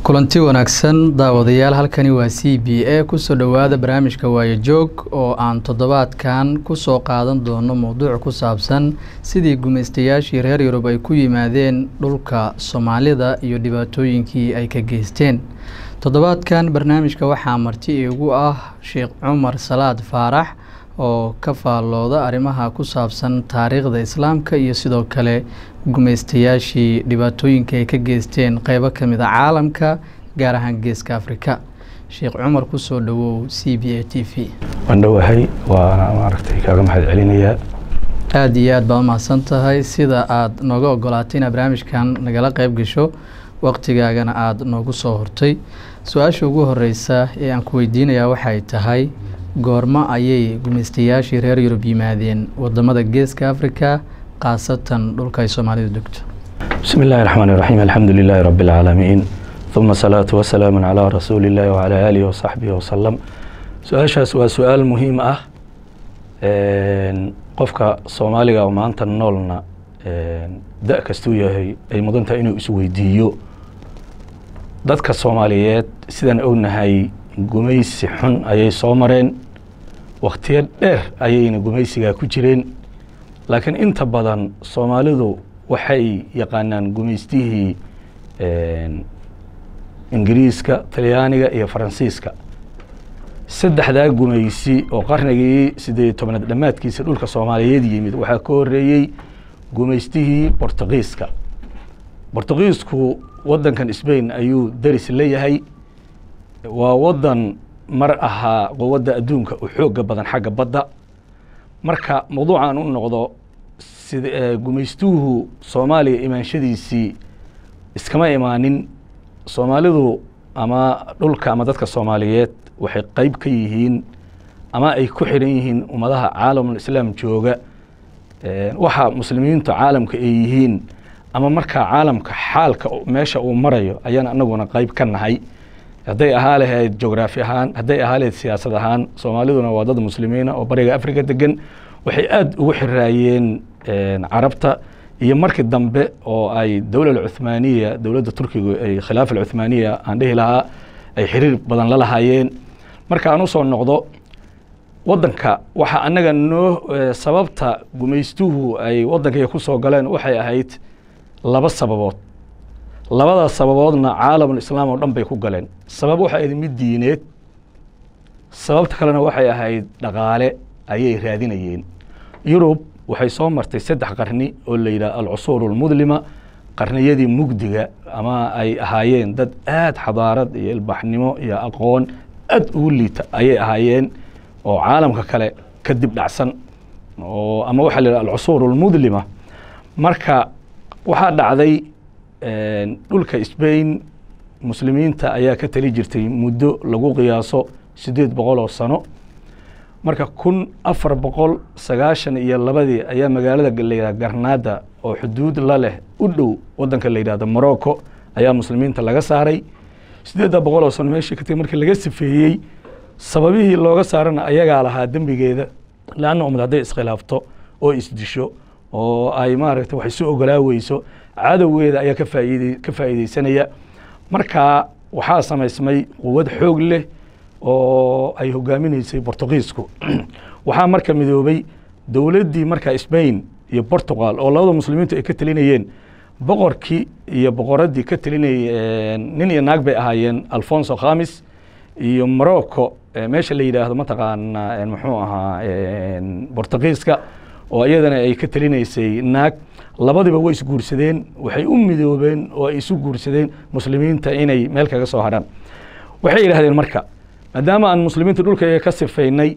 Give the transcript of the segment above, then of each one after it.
kulanti wanaagsan daawadayaal halkani waa c b a kusoo dhowaada barnaamijka waayo joog oo aan toddobaadkan kusoo qaadan doono mowduuc ku saabsan sidii gumaystayaashii reer yurub ay ku yimaadeen dhulka soomaalida iyo dhibaatooyinkii ay ka geysteen toddobaadkan barnaamijka waxaa marti igu ah sheekh cumar salaad faarax oo ka faallooda arrimaha ku saabsan taariikhda islaamka iyo sidoo kale gumaystayaashii dhibaatooyinka ay ka geysteen qeybo ka mid a caalamka gaar ahaan geeska afrika sheekh cumar kusoo dhowow c b a t v waan dhowahay waana maaragtay kaaga mahad celinayaa aada iyo aad baad umahadsan tahay sida aada nooga ogolaatay inaad barnaamijkan nagala qeyb gasho waqtigaagana aada noogu soo hortay su-aasha ugu horeysa ee aan ku weydiinayaa waxay tahay goormo ayay gumaystayaashii reer yurub yimaadeen wadamada geeska africa khaasatan dhulka ay soomaalidu degto bismi illaahi raxmaan iraxiim alxamdu lilaahi rabbi alcaalamiin uma asalaatu wasalaamu calaa rasuuli illaahi wacalaa aalihi wasaxbihi wasalam su-aashaas waa su-aal muhiim ah qofka soomaaliga oo maanta noolna da kastuu yahay ay mudan tahay inuu isweydiiyo dadka soomaaliyeed sidaan ognahay gumaysi xun ayay soo mareen wakhtiyo dheer ayayna gumaysigaa ku jireen laakiin inta badan soomaalidu waxay yaqaanaan gumaystihii ingiriiska talyaaniga iyo faransiiska saddexdaa gumaysi oo qarnigii siddeed tobnaad dhammaadkiisa dhulka soomaaliyeed yimid waxaa ka horeeyey gumaystihii bortugiiska bortugiisku waddankan sbain ayuu deris leeyahay waa waddan mar ahaa quwadda adduunka u xooga badan xagga badda marka mawduucan u noqdo sid gumaystuhu soomaaliya imaanshadiisii iskama imaanin soomaalidu ama dhulka ama dadka soomaaliyeed waxay qeyb ka yihiin ama ay ku xiran yihiin ummadaha caalamul islaam jooga waxa muslimiintu caalamka ay yihiin ama markaa caalamka xaalka meesha uu marayo ayaan anaguna qeyb ka nahay hadday ahaa lahayd jograafi ahaan hadday ahaa lahayd siyaasad ahaan soomaaliduna waa dad muslimiina oo bariga africa degan waxay aada ugu xiraayeen carabta iyo markii dambe oo ay dowla alcuthmaaniya dowladda turkigu ay khilaafa alcuthmaaniya aan dhihi lahaa ay xiriir badan la lahaayeen marka aan usoo noqdo waddanka waxa annaga noo sababta gumaystuhu ay waddankaiga ku soo galeen waxay ahayd laba sababood labadaas sababoodna caalamul islaam oo dhan bay ku galeen sabab waxay ahayd mid diineed sababta kalena waxay ahayd dhaqaale ayay raadinayeen yurub waxay soo martay saddex qarni oo la yidhaha alcusuur almudlima qarniyadii mugdiga ama ay ahaayeen dad aada xadaarad iyo ilbaxnimo iyo aqoon aad ugu liita ayay ahaayeen oo caalamka kale ka dib dhacsan oo ama waxaa la yidhaha alcusuur almudlima marka waxaa dhacday dhulka sbain muslimiinta ayaa ka tali jirtay muddo lagu qiyaaso siddeed boqol oo sano marka kun afar boqol sagaashan iyo labadii ayaa magaalada la yidhaha garnaada oo xuduud la leh u dhow waddanka la yidhahdo morocco ayaa muslimiinta laga saaray siddeedda boqol oo sano meeshii ka tagi markii laga sifeeyey sababihii looga saarana ayagaa lahaa dembigeeda leanna ummad hadday iskhilaafto oo isdisho oo ay maaragtay wax isu ogolaa weyso cadowgeeda ayaa ka faaid ka faa'iideysanaya marka waxaa samaysmay quwad xoog leh oo ay hogaaminaysay bortugiisku waxaa marka midoobay dowladdii marka sbain iyo portugal oo labada muslimiintu ay ka telinayeen boqorkii iyo boqoraddii ka telinayay nin iyo naag bay ahaayeen alfonso khamis iyo morocco meesha la yidhaahdo mataqaana muxuu ahaa bortugiiska oo iyadana ay ka telinaysay naag labadiba way isguursadeen waxay u midoobeen oo ay isu guursadeen muslimiinta inay meel kaga soo hadhaan waxay yidhahdeen marka maadaama aan muslimiinta dhulkayga ka sifaynay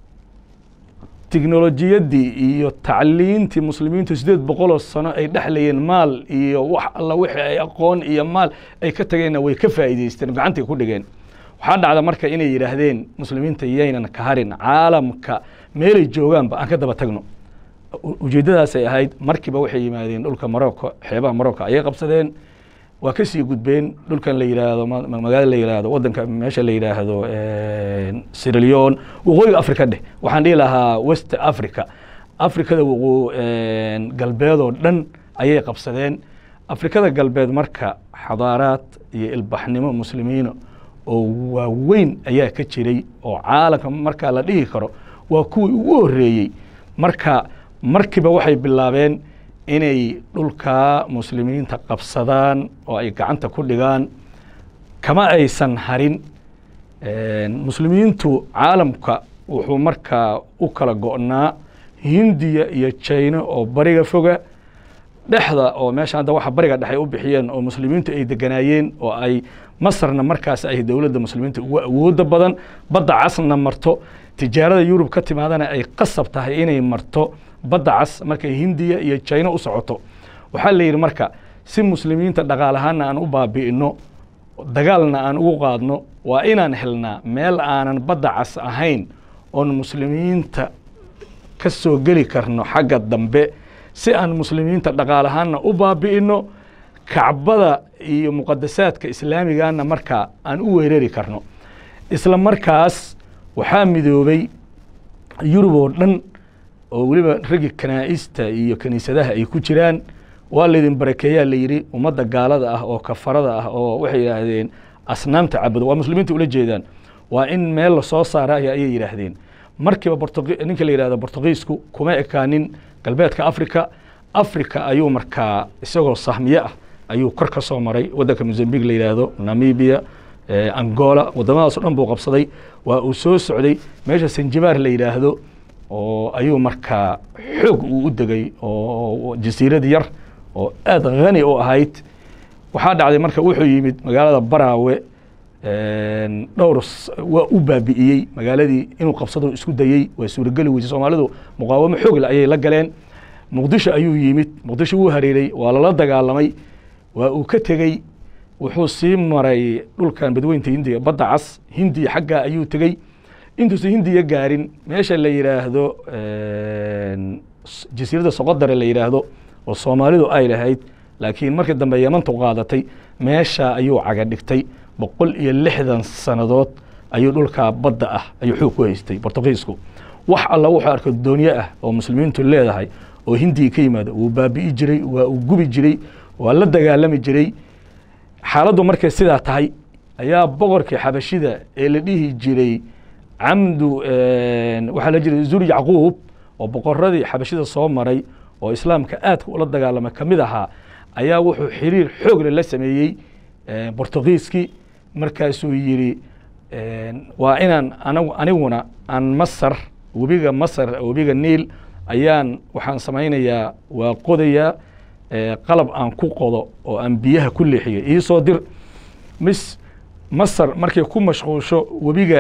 tiknolojiyaddii iyo tacliintii muslimiintu siddeed boqoloo sano ay dhexlayeen maal iyo wax alla wixii ay aqoon iyo maal ay ka tageenna way ka faa'iideysteen gacantay ku dhigeen waxaa dhacda marka inay yidhaahdeen muslimiinta yaynan ka harin caalamka meelay joogaanba aan ka daba tagno ujeeddadaasay ahayd markiiba waxay yimaadeen dhulka morocco xeebaha morocco ayay qabsadeen waa ka sii gudbeen dhulkan la yidhaahdo magaala la yidhaahdo waddanka meesha la yidhaahdo sirilion waqooyiga africa dheh waxaan dhihi lahaa west africa africada waqoo galbeedoo dhan ayay qabsadeen afrikada galbeed marka xadaaraad iyo ilbaxnimo muslimiina oo waaweyn ayaa ka jiray oo caalamka markaa la dhihi karo waa kuwii ugu horreeyey marka markiiba waxay bilaabeen inay dhulkaa muslimiinta qabsadaan oo ay gacanta ku dhigaan kama aysan harin muslimiintu caalamka wuxuu markaa u kala go'naa hindiya iyo jina oo bariga foga dhexda oo meesha hadda waxa bariga dhex ay u bixiyeen oo muslimiintu ay deganaayeen oo ay masarna markaas ay dowladda muslimiinta ugu awooda badan badda casna marto tijaarada yurub ka timaadana ay qasab tahay inay marto badda cas markay hindiya iyo jina u socoto waxaa la yidhi marka si muslimiinta dhaqaalahaana aan u baabi'ino dagaalna aan ugu qaadno waa inaan helnaa meel aanan badda cas ahayn oon muslimiinta ka soo geli karno xagga dambe si aan muslimiinta dhaqaalahaanna u baabi'ino kacbada iyo muqadasaadka islaamigana markaa aan u weerari karno isla markaas waxaa midoobay yurub oo dhan oo weliba raggi kanaa'ista iyo kiniisadaha ay ku jiraan waa laydin barakeeyaa la yidhi ummadda gaalada ah oo kafarada ah oo waxay yidhaahdeen asnaamta cabudo waa muslimiinta ula jeedaan waa in meel lasoo saaraya ayay yidhaahdeen markiiba ninka la yidhahdo bortugiisku kuma ekaanin galbeedka africa africa ayuu markaa isagoo sahmiye ah ayuu kor ka soo maray waddanka mozambique la yidhaahdo namibia angola waddamadaas o dhan buu qabsaday waa uu soo socday meesha sanjibaar la yidhaahdo oo ayuu markaa xoog uu u degay oo jasiirad yar oo aada khani u ahayd waxaa dhacday marka wuxuu yimid magaalada baraawe dhowr waa u baabi'iyey magaaladii inuu qabsado isku dayey waa suurageli weysay soomaalidu muqaawamo xoogle ayay la galeen muqdisho ayuu yimid muqdisho wuu hareeray waa lala dagaalamay waa uu ka tegey wuxuu sii maray dhulkan badweynta hindiya badda cas hindiya xaggaa ayuu tegey intuusan hindiya gaarin meesha la yidhaahdo jasiiradda soqodare la yidhaahdo oo soomaalidu ay lahayd laakiin markii dambe yamantu qaadatay meesha ayuu caga dhigtay boqol iyo lixdan sannadood ayuu dhulkaa badda ah ayuu xoog ku haystay bortugiisku wax alla wuxuu arko doonye ah oo muslimiintu leedahay oo hindiya ka yimaada wuu baabi'i jiray waa uu gubi jiray waa la dagaalami jiray xaaladdu markay sidaa tahay ayaa boqorkii xabashida ee la dhihi jiray camdu waxaa la jiray zur yacquub oo boqoradii xabashida soo maray oo islaamka aadka ula dagaalamay ka mid ahaa ayaa wuxuu xiriir xoogle la sameeyey bortugiiskii markaasuu yidhi waa inaan anagu aniguna aan masar webiga masar webiga niil ayaan waxaan samaynayaa waa qodayaa qalab aan ku qodo oo aan biyaha ku leexiyo iisoo dir mis masar markay ku mashquusho webiga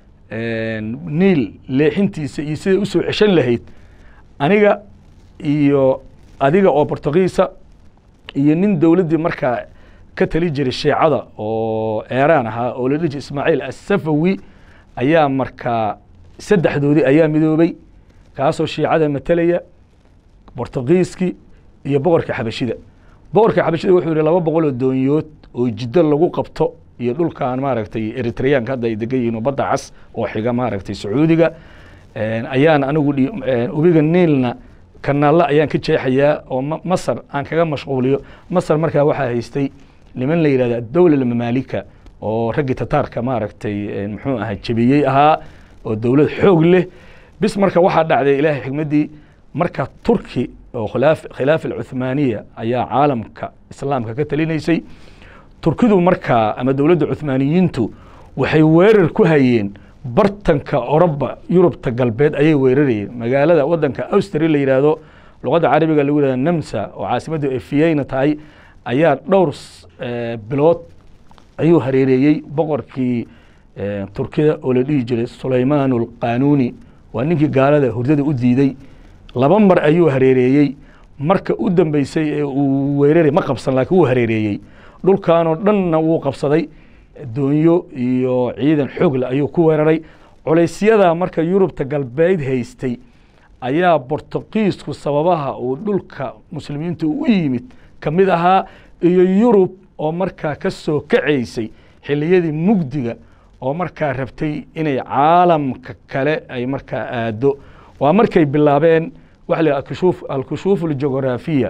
niil leexintiisa iyo siday usoo ceshan lahayd aniga iyo adiga oo bortugiisa iyo nin dowladdii markaa ka tali jiray shiicada oo eeraan ahaa oo la dhihi jiray ismaaciil assafawi ayaa markaa saddexdoodii ayaa midoobay kaasoo shiicada matelaya bortugiiskii iyo boqorka xabashida boqorka xabashida wuxuu yihi laba boqol oo doonyood oo jiddo lagu qabto iyo dhulkan maaragtay eritreyaanka hadda ay degan yihiin oo badda cas oo xiga maaragtay sacuudiga ayaan anigu webiga niilna kanaalle ayaan ka jeexayaa oo masar aan kaga mashquuliyo masar markaa waxaa haystay niman la yidhahda dowla mamaalika oo raggii tataarka maaragtay muxuu ahaa jebiyey ahaa oo dowlad xoog leh bis marka waxaa dhacday ilaahay xigmaddii marka turki oo khilaafa alcuthmaaniya ayaa caalamka islaamka ka talinaysay turkidu markaa ama dowladda cuthmaaniyiintu waxay weerar ku hayeen bartanka oroba yurubta galbeed ayay weerarayeen magaalada waddanka austria la yidhaahdo luqadda carabiga lagu yihahdo namsa oo caasimaddu ay fiyeyna tahay ayaa dhowr bilood ayuu hareereeyey boqorkii turkida oo la dhihi jiray sulaymaan alqanuuni waa ninkii gaalada hurdada u diiday laba mar ayuu hareereeyey marka u dambeysay ee uu weeraray ma qabsan laakiin wuu hareereeyey dhulkanoo dhanna wuu qabsaday doonyo iyo ciidan xoogle ayuu ku weeraray culaysyada marka yurubta galbeed haystay ayaa bortugiisku sababaha uu dhulka muslimiinta u yimid ka mid ahaa iyo yurub oo markaa ka soo kacaysay xilliyadii mugdiga oo markaa rabtay inay caalamka kale ay markaa aado waa markay bilaabeen waxa la alkushuuf alkushuuf aljugraafiya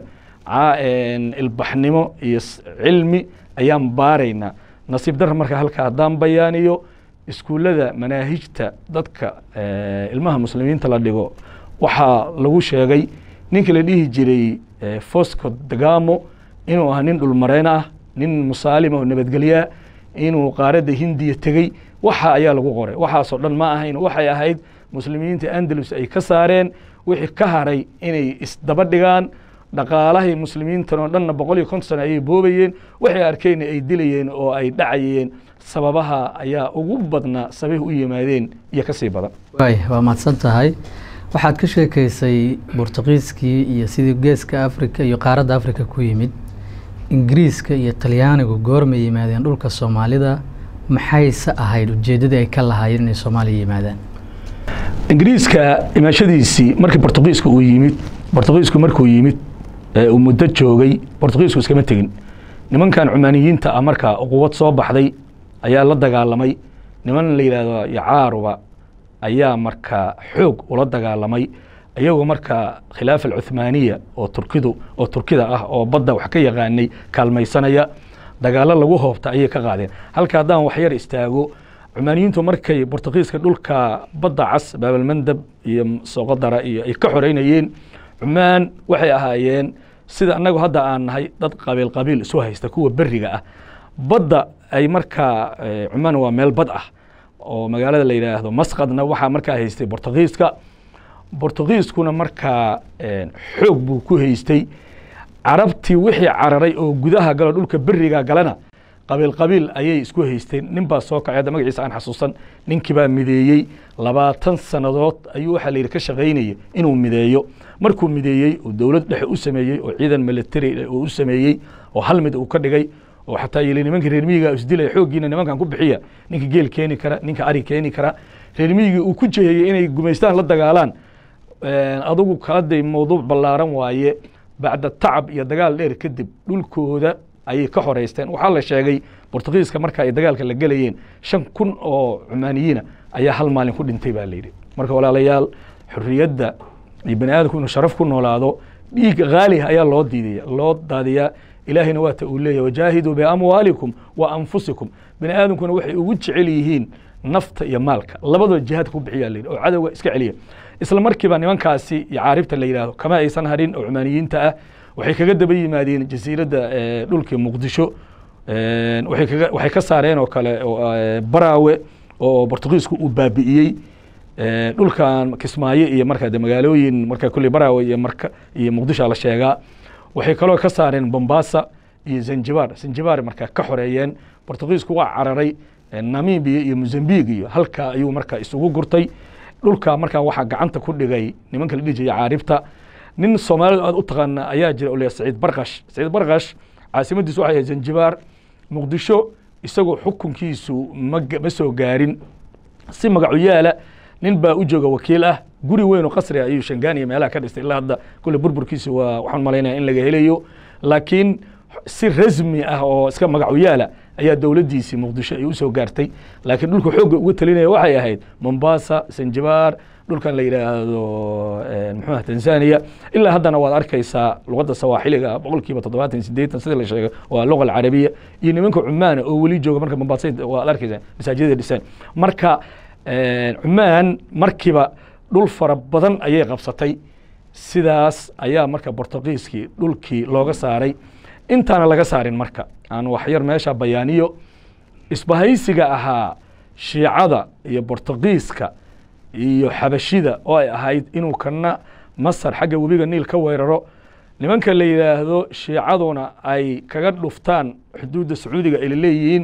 ilbaxnimo iyo cilmi ayaan baaraynaa nasiib darra marka halka haddaan bayaaniyo iskuullada manaahijta dadka ilmaha muslimiinta la dhigo waxaa lagu sheegay ninka la dhihi jiray fosco dagamo inuu ahaa nin dhulmareen ah nin musaalima oo nabadgelyaa inuu qaaradda hindiya tegey waxa ayaa lagu qoray waxaasoo dhan ma ahayn waxay ahayd muslimiinta andalus ay ka saareen wixii ka haray inay isdaba dhigaan dhaqaalahay muslimiintan oo dhanna boqol iyo konton sano ayay boobayeen waxay arkeen ay dilayeen oo ay dhacayeen sababaha ayaa ugu badnaa sababay u yimaadeen iyo ka sii badan waay waa mahadsan tahay waxaad ka sheekaysay bortuqiiskii iyo sidii geeska africa iyo qaaradda africa ku yimid ingiriiska iyo talyaanigu goormay yimaadeen dhulka soomaalida maxayse ahayd ujeeddadii ay ka lahaayeen inay soomaaliya yimaadaan ingiriiska imaashadiisii markii bortuqiiska uu yimid bortuqiisku markuu yimid uu muddo joogay bortuqiisku iskama tegin nimankan cumaaniyiinta ah markaa quwad soo baxday ayaa la dagaalamay niman la yidhaahdo yacaaruba ayaa markaa xoog ula dagaalamay iyagoo markaa khilaafa alcuthmaaniya oo turkidu oo turkida ah oo badda wax ka yaqaanay kaalmaysanaya dagaallo lagu hoobta ayay ka qaadeen halka haddaan waxyar istaago cumaaniyiintu markay bortuqiiska dhulka badda cas baabalmandab iyo sooqodara iyo ay ka xoreynayeen cumaan waxay ahaayeen sida annagu hadda aan nahay dad qabiil qabiil isu haysta kuwa beriga ah badda ay markaa cumaan waa meel bad ah oo magaalada la yidhaahdo masqadna waxaa markaa haystay bortuqiiska bortuqiiskuna markaa xoog buu ku haystay carabtii wixii cararay oo gudaha galo dhulka beriga galana qabiil qabiil ayay isku haysteen nin baa soo kacay hadda magaciisa aan xasuusan ninkii baa mideeyey labaatan sannadood ayuu waxaa la yidhi ka shaqaynaya inuu mideeyo markuu mideeyey oo dowlad dhexe u sameeyey oo ciidan military uu u sameeyey oo hal mid uu ka dhigay oo xataa yili nimanka reer miyiga isdilaya xooggiina nimankan ku bixiya ninka geel keeni kara ninka ari keeni kara reer miyigii uu ku jeeyey inay gumaystaan la dagaalaan adugu kaladay mawduuc ballaaran waaye bacda tacab iyo dagaal dheer kadib dhulkooda ayay ka xoreysteen waxaa la sheegay bortugiiska marka ay dagaalka la gelayeen shan kun oo cumaaniyiina ayaa hal maalin ku dhintay baa layidhi marka walaalayaal xorriyadda iyo bani aadamku inuu sharaf ku noolaado dhiig haaliha ayaa loo diidaya loo daadiyaa ilaahayna waata uu leeyahy wajaahiduu biamwaalikum wa anfusikum bani aadamkuna waxay ugu jecel yihiin nafta iyo maalka labadoo jihaadka ku bixiyaa layidhi oo cadowga iska celiya isla markiiba nimankaasi iyo caaribta la yidhahdo kama aysan harin oo cumaaniyiinta ah waxay kaga daba yimaadeen jasiiradda dhulkii muqdisho waxay kaga waxay ka saareen oo kale baraawe oo bortugiisku uu baabi'iyey dhulkan kismaayo iyo markaa de magaalooyin markaa kulley baraawe iyo marka iyo muqdisho la sheegaa waxay kaloo ka saareen bombasa iyo zanjibar zanjibar markaa ka xoreeyeen bortugiisku waa cararay namibia iyo mozambiq iyo halkaa ayuu markaa isugu gurtay dhulka markaa waxaa gacanta ku dhigay nimanka la dhihi jiray caaribta nin soomaalidu aad u taqaana ayaa jira o leeyahay saciid barkash saciid barkash caasimadiisu waxay ahayd zanjibar muqdisho isagoo xukunkiisu ma ma soo gaarin si magacu yaala nin baa u jooga wakiil ah guri weyn oo qasri ayuu shangaaniya meelaha ka dhistay ilaa hadda kulle burburkiisa waa waxaan malaynaya in laga helayo laakiin si rasmi ah oo iska magacu yaala ayaa dowladdiisii muqdisho ay usoo gaartay laakiin dhulka xoogga uga talinaya waxay ahayd mombasa zanjibar dhulkan la yidhaahdo muxuuha tanzania ilaa haddana waad arkaysaa luqadda sawaaxiliga boqol kiiba toddobaatan sideetan sida la sheegay waa luqa alcarabiya iyo nimanka cumaana oo weli jooga marka mombasa waad arkaysaa masaajidada dhisaan marka cumaan markiiba dhul fara badan ayay qabsatay sidaas ayaa marka bortugiiskii dhulkii looga saaray intaana laga saarin marka aan waxyar meesha bayaaniyo isbahaysiga ahaa shiicada iyo bortugiiska iyo xabashida oo ay ahayd inuu kana masar xagga webiga niil ka weeraro nimanka la yidhaahdo shiicaduna ay kaga dhuftaan xuduudda sacuudiga ay laleeyihiin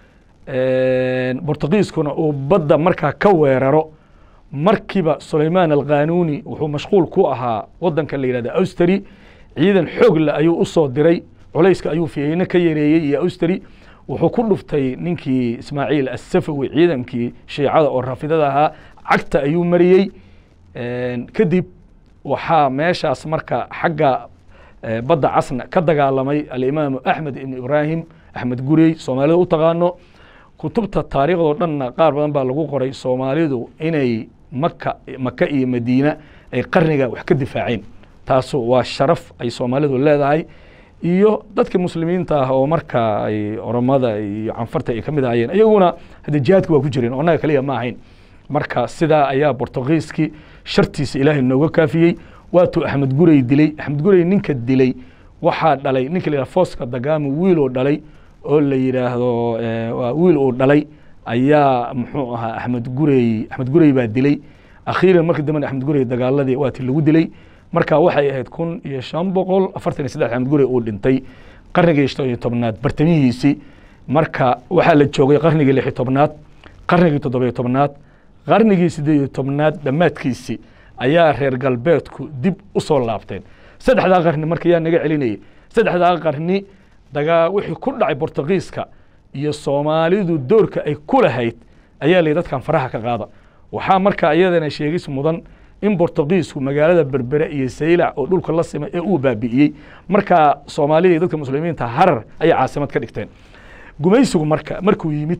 bortugiiskuna uu badda markaa ka weeraro markiiba sulaymaan alqanuuni wuxuu mashquul ku ahaa wadanka la yidhahdo austri ciidan xoogle ayuu u soo diray culayska ayuu fiyeyne ka yareeyey iyo austri wuxuu ku dhuftay ninkii ismaaciil assafawi ciidankii shiicada oo rafidada ahaa cagta ayuu mariyey kadib waxaa meeshaas marka xagga badda casna ka dagaalamay alimaamu axmed ibn ibraahim axmed gurey soomaalida u taqaano kutubta taariikhdoo dhanna qaar badan baa lagu qoray soomaalidu inay maka maka iyo madiina ay qarniga wax ka difaaceen taasu waa sharaf ay soomaalidu leedahay iyo dadka muslimiinta ah oo marka ay oromada iyo canfarta ay ka mid ahayeen iyaguna hadde jihaadka waa ku jireen oo annaga kaliya ma ahayn marka sidaa ayaa bortugiiskii shartiisa ilaahay nooga kaafiyey waatuu axmed gurey dilay axmed gurey ninka dilay waxaa dhalay ninka la yidhahdo fooska dagaami wiil uu dhalay oo la yidhaahdo waa wiil uu dhalay ayaa muxuu ahaa axmed gurey axmed gurey baa dilay akhiiran markii dambena axmed gurey dagaaladii waati lagu dilay marka waxay ahayd kun iyo shan boqol afartan iyo saddex axmed gurey uu dhintay qarnigii shan iyo tobnaad bartamihiisii marka waxaa la joogay qarnigii lix iyo tobnaad qarnigii toddobiyo tobnaad qarnigii siddeed iyo tobnaad dhammaadkiisii ayaa reer galbeedku dib u soo laabteen saddexdaa qarni marka yaa naga celinayay saddexdaa qarni dagaa wixii ku dhacay bortugiiska iyo soomaalidu doorka ay ku lahayd ayaa layihi dadkan faraha ka qaada waxaa marka iyadana sheegis mudan in bortugiisku magaalada berbere iyo saylac oo dhulka la simay ee uu baabi'iyey markaa soomaalida iyo dadka muslimiinta harar ayay caasimad ka dhigteen gumaysigu marka markuu yimid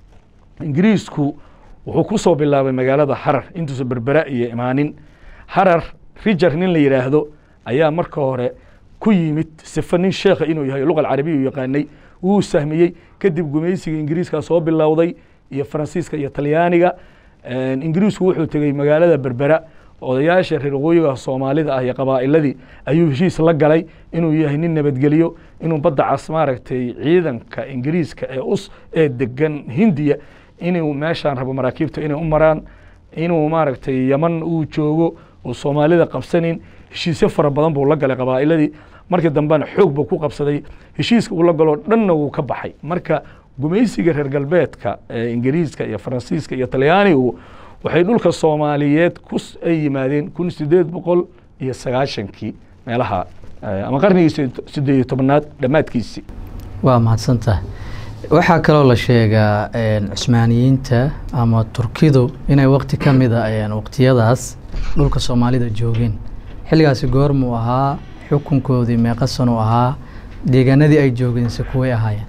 ingiriisku wuxuu ku soo bilaabay magaalada harar intuusa berbera iyo imaanin harar rijar nin la yidhaahdo ayaa marka hore ku yimid sifa nin sheekha inuu yahay luqa alcarabiya u yaqaanay wuu sahmiyey kadib gumaysiga ingiriiska soo bilowday iyo faransiiska iyo talyaaniga ingiriisku wuxuu tegey magaalada berbera odayaasha reer waqooyiga soomaalida ah iyo qabaa'iladii ayuu heshiis la galay inuu yahay nin nabadgeliyo inuu badda cas maaragtay ciidanka ingiriiska ee us ee degan hindiya inuu meeshaan rabo maraakiibta inay u maraan inuu maaragtay yaman uu joogo uu soomaalida qabsanin heshiisyo fara badan buu la galay qabaa'iladii markii dambena xoog buu ku qabsaday heshiiska uu la galoo dhanna wuu ka baxay marka gumaysiga reer galbeedka ee ingiriiska iyo faransiiska iyo talyaanigu waxay dhulka soomaaliyeed ku ay yimaadeen kun sideed boqol iyo sagaashankii meelaha ama qarnigii sideed iyo tobnaad dhammaadkiisii waa mahadsantahay waxaa kaloo la sheegaa cusmaaniyiinta ama turkidu inay wakti ka mida waqtiyadaas dhulka soomaalida joogeen xilligaasi goormuu ahaa xukunkoodii meeqa sanuu ahaa deegaanadii ay joogeense kuway ahaayeen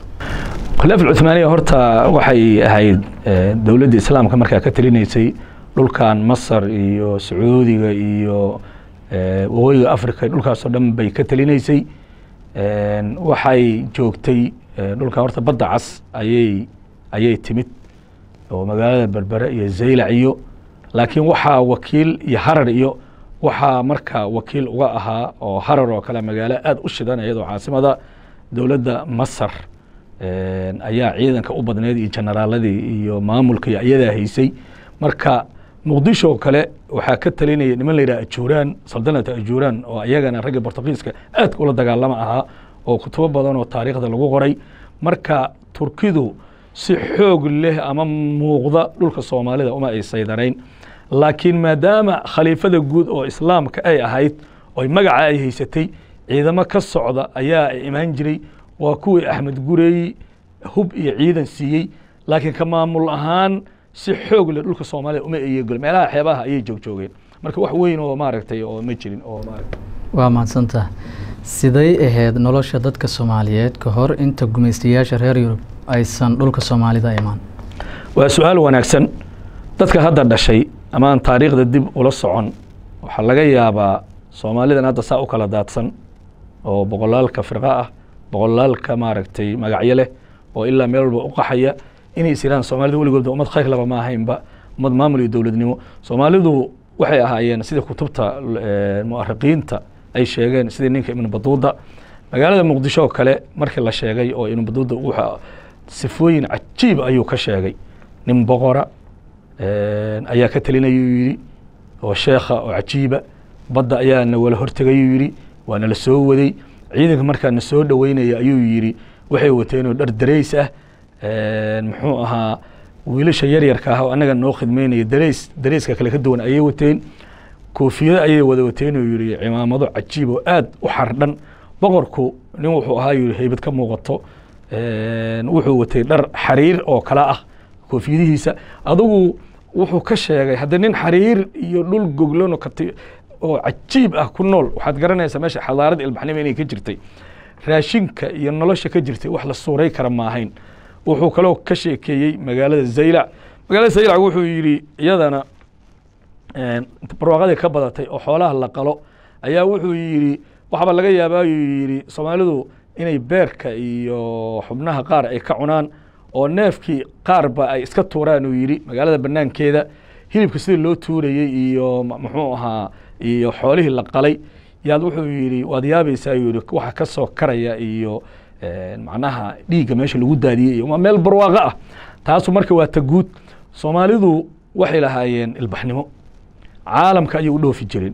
khilaaf alcuthmaaniya horta waxay ahayd dowladda islaamka markaa ka talinaysay dhulkan masar iyo sacuudiga iyo waqooyiga africa dhulkaasoo dhan bay ka talinaysay waxay joogtay dhulka horta badda cas ayay ayay timid oo magaalada berbere iyo zaylac iyo laakiin waxaa wakiil iyo harar iyo waxaa markaa wakiil uga ahaa oo harar oo kale magaalo aad u shidan iyadoo caasimada dowladda masar ayaa ciidanka u badneyd iyo generaaladii iyo maamulka iyo iyadaa haysay marka muqdisho kale waxaa ka talinaya niman la yidhaha ajuuraan saldanata ajuuraan oo iyagana ragga bortugiiska aadka ula dagaalama ahaa oo kutubo badan oo taariikhda lagu qoray marka turkidu si xoog leh ama muuqda dhulka soomaalida uma ay saydarayn laakiin maadaama khaliifada guud oo islaamka ay ahayd oy magaca ay haysatay ciidamo ka socda ayaa imaan jiray waa kuwii axmed gureey hub iyo ciidan siiyey laakiin ka maamul ahaan si xoog leh dhulka soomaaliya uma eyegol meelaha xeebaha ayay joogjoogeen marka wax weyn oo maaragtay oo ma jirin oo waa mahadsantaha siday ahayd nolosha dadka soomaaliyeed ka hor inta gumaystayaasha reer yurub aysan dhulka soomaalida imaan waa su-aal wanaagsan dadka hadda dhashay ama aan taariikhda dib ula socon waxaa laga yaabaa soomaalidan hadda saa u kala daadsan oo boqolaalka firqa ah boqolaalka maaragtay magacyo leh oo ilaa meel walba u qaxaya inay is yiraan soomaalida weligoodba ummad khayr laba ma ahaynba ummad maamul iyo dowladnimo soomaalidu waxay ahaayeen sida kutubta mu'ariqiinta ay sheegeen sidii ninka ibnu baduuda magaalada muqdisho oo kale markii la sheegay oo ibnu baduuda wuxuu sifooyin cajiib ayuu ka sheegay nin boqora ayaa ka talinayuu yidhi oo sheekha oo cajiiba badda ayaa na wala hortegayuu yidhi waa nala soo waday ciidanka markaa na soo dhoweynaya ayuu yidhi waxay wateenoo dhar darays ah muxuu ahaa wiilasha yaryarka ah oo annaga noo khidmeynaya darays darayska kale ka duwan ayay wateen koofiyado ayay wada wateen oo yidhi cimaamado cajiib oo aad u xardhan boqorku nin wuxuu ahaa yidhi haybad ka muuqato wuxuu watay dhar xariir oo kale ah koofiyadihiisa adugu wuxuu ka sheegay haddii nin xariir iyo dhul goglano kati oo cajiib ah ku nool waxaad garanaysaa meesha xadaarada ilbaxnimo inay ka jirtay raashinka iyo nolosha ka jirtay wax la suuray kara ma ahayn wuxuu kaloo ka sheekeeyey magaalada zaylac magaalada zaylac wuxuu yidhi iyadana barwaaqadii ka badatay oo xoolaha la qalo ayaa wuxuu yidhi waxaaba laga yaabaa yuu yidhi soomaalidu inay beerka iyo xubnaha qaar ay ka cunaan oo neefkii qaarba ay iska tuuraan uu yidhi magaalada banaankeeda hilibka sidii loo tuurayey iyo muxuu ahaa iyo xoolihii la qalay yaad wuxuu yidhi waad yaabaysaa yuu yidhi waxa ka soo karaya iyo macnaha dhiigga meesha lagu daadiyey iyo waa meel barwaaqo ah taasu marka waa ta guud soomaalidu waxay lahaayeen ilbaxnimo caalamka ayay u dhoofi jireen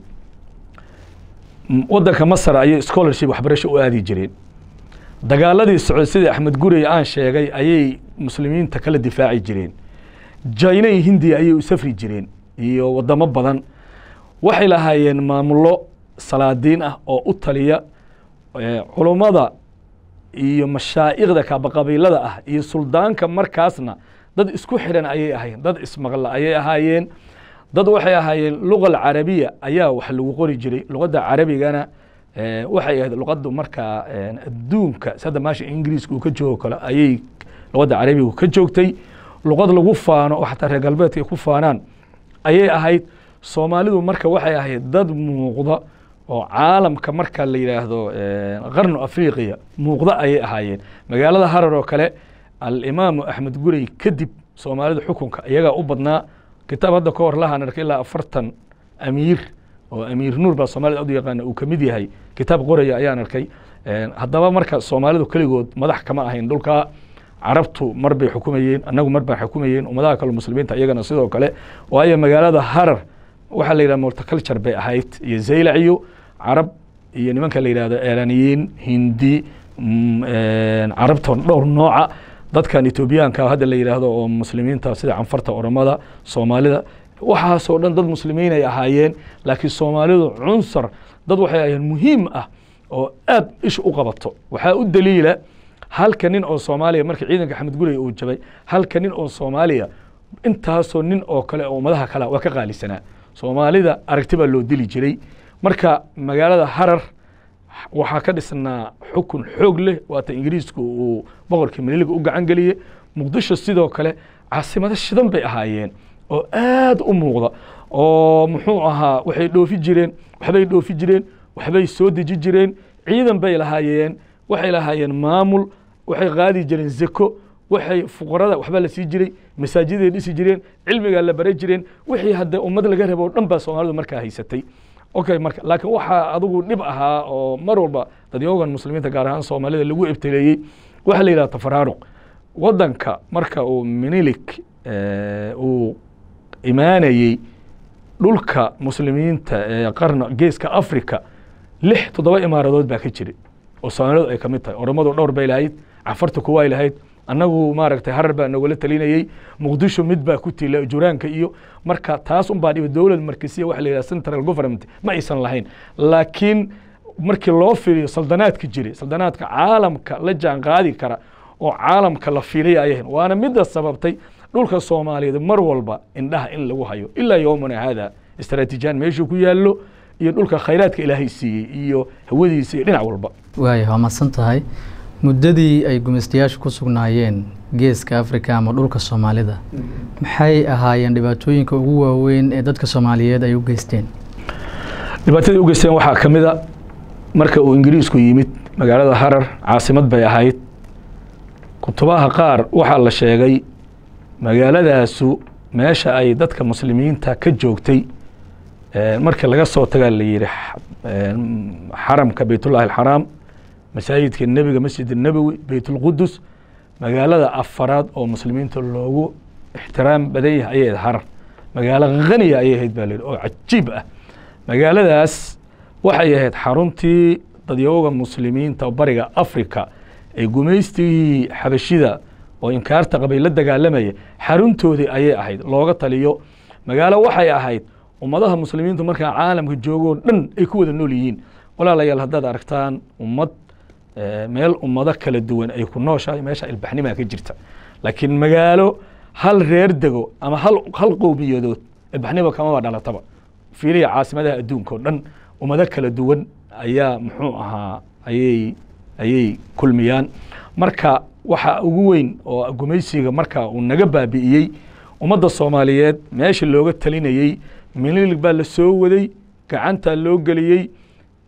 waddanka masar ayay scholarship waxbarasho u aadi jireen dagaaladii socod sidii axmed gurey aan sheegay ayay muslimiinta kala difaaci jireen jina iyo hindiya ayay u safri jireen iyo wadamo badan waxay lahaayeen maamullo salaadiin ah oo u taliya culummada iyo mashaa'ikhda kaabaqabiilada ah iyo suldaanka markaasna dad isku xidhan ayay ahaayeen dad ismaqla ayay ahaayeen dad waxay ahaayeen luga alcarabiya ayaa wax lagu qori jiray luqadda carabigana waxay ahayd luqaddu markaa adduunka sadda maasha ingiriiska uu ka joogo kale ayay luqadda carabiga ka joogtay luqad lagu faano oo xataa reer galbeedka ay ku faanaan ayay ahayd soomaalidu marka waxay ahayd dad muuqda oo caalamka marka la yidhaahdo qarnu afriqiya muuqda ayay ahaayeen magaalada harar oo kale alimaamu axmed gurey kadib soomaalida xukunka iyagaa u badnaa kitaab hadda ka hor lahaan arkay ilaa afartan amiir oo amiir nuur baa soomaalida ad u yaqaana uu kamid yahay kitaab qoraya ayaan arkay haddaba marka soomaalidu keligood madax kama ahayn dhulka carabtu mar bay xukumayeen annagu mar baan xukumayeen ummadaha kale muslimiinta iyagana sidoo kale waayo magaalada harar waxaa la yidhaha multiculture bay ahayd iyo zaylac iyo carab iyo nimanka la yidhahdo eraniyiin hindi carabta dhowr nooca dadkan etoobiyaanka hadda la yidhaahdo oo muslimiinta sida canfarta oromada soomaalida waxaasoo dhan dad muslimiin ay ahaayeen laakiin soomaalidu cunsar dad waxay ahaayeen muhiim ah oo aad ish u qabato waxaa u daliila halka nin oo soomaaliya markii ciidanka axmed gurey uu jabay halka nin oo soomaaliya intaasoo nin oo kale oo ummadaha kale waa ka qaalisanaa soomaalida aragti baa loo dili jiray marka magaalada harar waxaa ka dhisnaa xukun xoog leh waata ingiriisku uu boqorkii maniliga u gacan geliyey muqdisho sidoo kale caasimado shidan bay ahaayeen oo aad u muuqda oo muxuu ahaa waxay dhoofi jireen waxbay dhoofi jireen waxbay soo deji jireen ciidan bay lahaayeen waxay lahaayeen maamul waxay qaadi jireen zeko waxay fuqarada waxbaa la sii jiray masaajiday dhisi jireen cilmigaa la baray jireen wixii hadda ummad laga rabo o dhan baa soomaalidu markaa haysatay okay marka laakiin waxaa adigu dhib ahaa oo mar walba dadyoogan muslimiinta gaar ahaan soomaalida lagu ebteleeyey waxaa la yidhaha tafaraaruq waddanka marka uu minilik uu imaanayey dhulka muslimiinta ee qarna geeska africa lix toddoba imaaradood baa ka jiray oo soomaalidu ay ka mid tahay oromadu dhowr bay lahayd cafarta kuwaay lahayd annagu maaragtay harar baa nogala talinayey muqdisho mid baa ku tila juraanka iyo marka taas un baa dhiba dowlad markasiya waxa la yidhaha central government ma aysan lahayn laakiin markii loo fiiriyo saldanaadka jiray saldanaadka caalamka la jaan qaadi kara oo caalamka la fiilaya ay ahayn waana midda sababtay dhulka soomaaliyeed mar walba indhaha in lagu hayo ilaa yowmana haada istaraatiijiyaan meeshuu ku yaallo iyo dhulka khayraadka ilaahay siiyey iyo hawadiisa iyo dhinac walba waaya waa madsan tahay muddadii ay gumaystayaashu ku sugnaayeen geeska africa ama dhulka soomaalida maxay ahaayeen dhibaatooyinka ugu waaweyn ee dadka soomaaliyeed ay u geysteen dhibaatadii u geysteen waxaa ka mid a marka uu ingiriisku yimid magaalada harar caasimad bay ahayd kutubaha qaar waxaa la sheegay magaaladaasu meesha ay dadka muslimiinta ka joogtay markii laga soo tagaa la yihi xaramka beytullahi alxaraam masaajidka nebiga masjid الnabowi beyt اlqudus magaalada afaraad oo muslimiinta loogu ixtiraam badan yahay ayay ahayd harar magaalo khaniya ayay ahayd ba la yihi oo cajiib ah magaaladaas waxay ahayd xaruntii dadyooga muslimiinta bariga africa ee gumaystigii xabashida oo inkaarta qabay la dagaalamaya xaruntoodii ayay ahayd looga taliyo magaalo waxay ahayd ummadaha muslimiintu markaa caalamka joogoo dhan ay ku wada nool yihiin walaalayaal haddaad aragtaan ummad meel ummado kala duwan ay ku nooshahay meesha ilbaxnimaa ka jirta laakiin magaalo hal reer dego ama hal hal qowmiyadood ilbaxnima kamaba dhalataba fiiliya caasimadaha adduunka o dhan ummado kala duwan ayaa muxuu ahaa ayay ayay kulmiyaan marka waxa ugu weyn oo gumaysiga marka uu naga baabi'iyey ummadda soomaaliyeed meesha looga talinayey mililig baa la soo waday gacantaa loo geliyey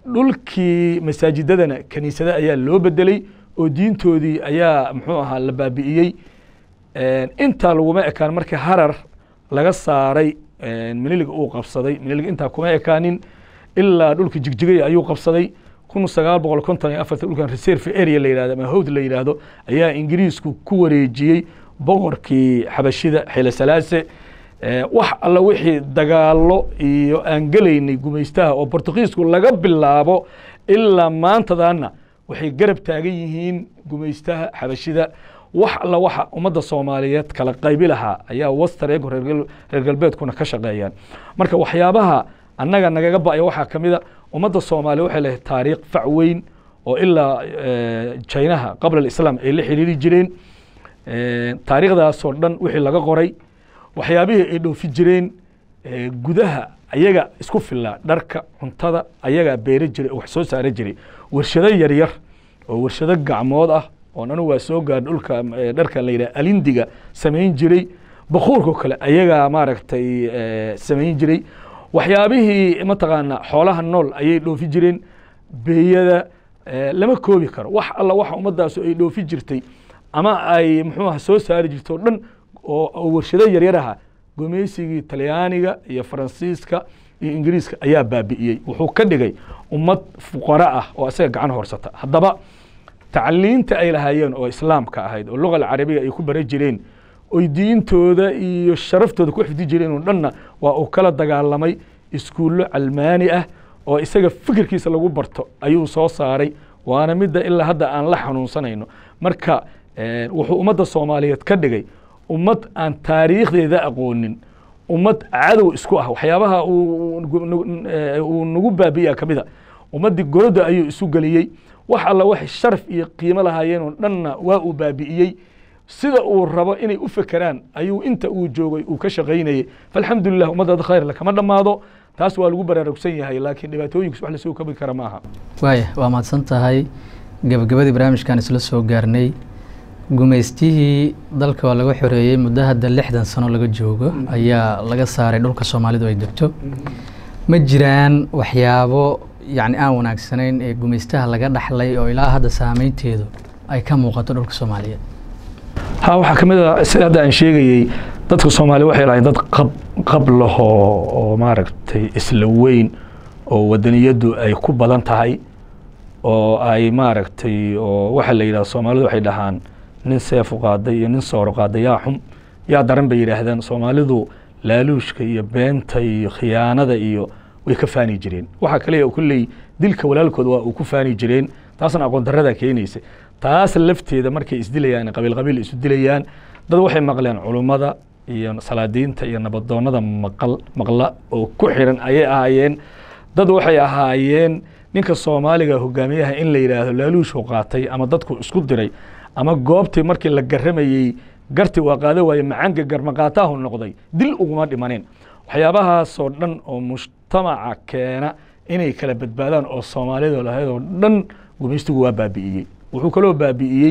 dhulkii masaajidadana kaniisada ayaa loo bedelay oo diintoodii ayaa muxuu ahaa la baabi'iyey intaa laguma ekaan markii harar laga saaray miniliga uu qabsaday miniliga intaa kuma ekaanin ilaa dhulka jigjigaya ayuu qabsaday kun sagaal boqol konton iyo afarta dhulkan reserve area la yihahdo ama howd la yidhaahdo ayaa ingiriisku ku wareejiyey boqorkii xabashida xile salaase wax alla wixii dagaalo iyo aan gelaynay gumaystaha oo bortugiisku laga bilaabo ilaa maantadaana waxay garab taagan yihiin gumaystaha xabashida wax alla waxa ummadda soomaaliyeed kala qaybi lahaa ayaa wester eego reer galbeedkuna ka shaqeeyaan marka waxyaabaha annaga nagaga ba'ya waxaa ka mida ummadda soomaaliya waxay lehay taariikh fac weyn oo ilaa jinaha qabla alislaam ay la xiriiri jireen taariikhdaasoo dhan wixii laga qoray waxyaabihii ay dhoofi jireen gudaha ayaga isku filaa dharka cuntada ayagaa beera jiray oo wax soo saara jiray warshado yaryar oo warshado gacmood ah oon anigu waa soo gaar dhulka dharka la yidhaha alindiga samayn jiray bakuurkao kale ayagaa maaragtay samayn jiray waxyaabihii mataqaana xoolaha nool ayay dhoofi jireen beeyada lama koobi karo wax alla waxa ummadaasu ay dhoofi jirtay ama ay muxuu aha soo saari jirto o dhan oo warshado yaryar aha gumeysigii talyaaniga iyo faransiiska iyo ingiriiska ayaa baabi'iyey wuxuu ka dhigay ummad fuqara ah oo isaga gacan horsata haddaba tacliinta ay lahaayeen oo islaamka ahayd oo luga alcarabiga ay ku bara jireen oy diintooda iyo sharaftooda ku xifdi jireen oo dhanna waa uu kala dagaalamay iskuullo calmaani ah oo isaga fikirkiisa lagu barto ayuu soo saaray waana midda ilaa hadda aan la xanuunsanayno marka wuxuu ummadda soomaaliyeed ka dhigay ummad aan taariikhdeeda aqoonin ummad cadow isku ah waxyaabaha uu nagu baabi'iya ka mida ummaddii goroda ayuu isu geliyey wax alla waxay sharaf iyo qiimo lahaayeen oo dhanna waa uu baabi'iyey sida uu rabo inay u fekeraan ayuu inta uu joogay uu ka shaqaynayey falxamdulilah ummadda khayr kama dhammaado taas waa lagu baraarugsan yahay laakiin dhibaatooyinkas wax lasoo kabi kara maaha waaya waa mahadsan tahay gabagabadii barnaamijkan isla soo gaarnay gumaystihii dalka waa laga xoreeyey muddo hadda lixdan sano laga joogo ayaa laga saaray dhulka soomaalidu ay degto ma jiraan waxyaabo yacni aan wanaagsanayn ee gumaystaha laga dhaxlay oo ilaa hadda saameynteedu ay ka muuqato dhulka soomaaliyeed ha waxaa ka mid a sida hadda aan sheegayey dadka soomaaliya waxay lahayn dad qab qab lahoo oo maaragtay isla weyn oo wadaniyaddu ay ku badan tahay oo ay maaragtay oo waxa la yidhahda soomaalidu waxay dhahaan nin seefu qaaday iyo nin sooro qaaday yaa xum yaa daran bay yidhaahdaan soomaalidu laaluushka iyo beenta iyo khiyaanada iyo way ka faani jireen waxaa kaliya kulley dilka walaalkood waa uu ku faani jireen taasna aqoon darrada keenaysa taas lafteeda markay isdilayaan qabiil qabiil isu dilayaan dad waxay maqleen culummada iyo salaadiinta iyo nabadoonnada maqal maqla oo ku xiran ayay ahaayeen dad waxay ahaayeen ninka soomaaliga hogaamiyaha in la yidhaahdo laaluushu qaatay ama dadku isku diray ama goobtii markii la garamayey garti waa qaada waaye macaanka garmaqaataahu noqday dil uguma dhimaneen waxyaabahaasoo dhan oo mujtamaca keena inay kala badbaadaan oo soomaaliyada lahayd oo dhan gumaystigu waa baabi'iyey wuxuu kaloo baabi'iyey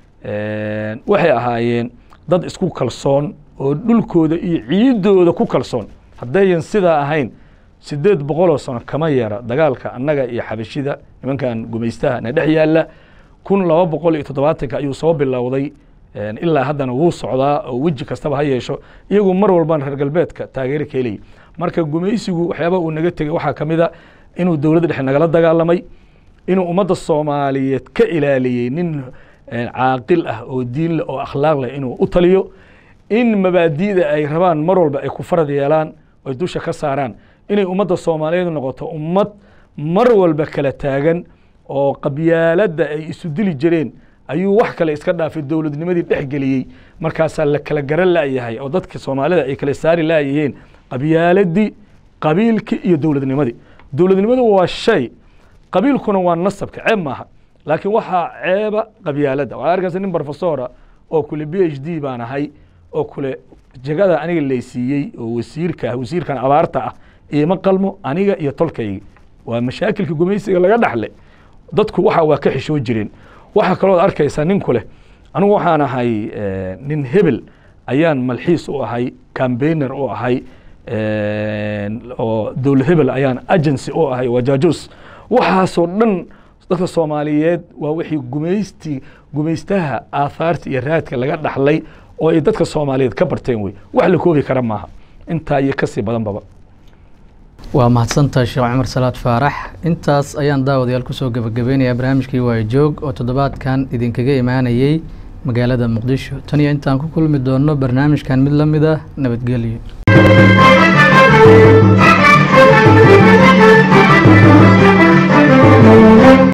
waxay ahaayeen dad isku kalsoon oo dhulkooda iyo ciidooda ku kalsoon haddayan sidaa ahayn sideed boqoloo sano kama yeera dagaalka annaga iyo xabashida nimankan gumaystaha na dhex yaalla kun laba boqol iyo toddobaatanka ayuu soo bilowday ilaa haddana wuu socdaa oo weji kastaba ha yeesho iyagu mar walbaan reer galbeedka taageero ka helaya marka gumaysigu waxyaaba uu naga tegey waxaa ka mid a inuu dowladda dhexe nagala dagaalamay inuu ummadda soomaaliyeed ka ilaaliyey nin caaqil ah oo diin leh oo akhlaaq leh inuu u taliyo in mabaadi'da ay rabaan mar walba ay ku farad yeelaan oy dusha ka saaraan inay ummadda soomaaliyeed noqoto ummad mar walba kala taagan oo qabyaaladda ay isu dili jireen ayuu wax kale iska dhaafay dowladnimadii dhex geliyey markaasaa la kala garan la'yahay oo dadka soomaalida ay kala saari la'yaheen qabyaaladii qabiilkii iyo dowladnimadii dowladnimadu waa shay qabiilkuna waa nasabka ceeb maaha laakiin waxaa ceeba qabyaaladda waxaa arkaysa nin brofesora oo kule b h d baan ahay oo kule jegada aniga laysiiyey oo wasiirka ah wasiirkan abaarta ah iima qalmo aniga iyo tolkayga waa mashaakilka gumaysiga laga dhaxle dadku waxa waa ka xishoo jireen waxaa kaloo arkaysaa ninku leh anigu waxaan ahay nin hebel ayaan malxiis u ahay cambainer u ahay oo dowlad hebel ayaan agency u ahay waa jaajuus waxaasoo dhan dadka soomaaliyeed waa wixii gumaysti gumaystaha aahaarta iyo raadka laga dhaxlay oo ay dadka soomaaliyeed ka barteen wey wax la koobi kara maaha intaa iyo kasii badanbaba waa mahadsantahay sheekh cumar salaad faarax intaas ayaan daawadayaal kusoo gebagabeynayaa barnaamijkii waayo joog oo toddobaadkan idinkaga imaanayey magaalada muqdisho tan iyo intaan ku kulmi doonno barnaamijkan mid la mid ah nabadgelyo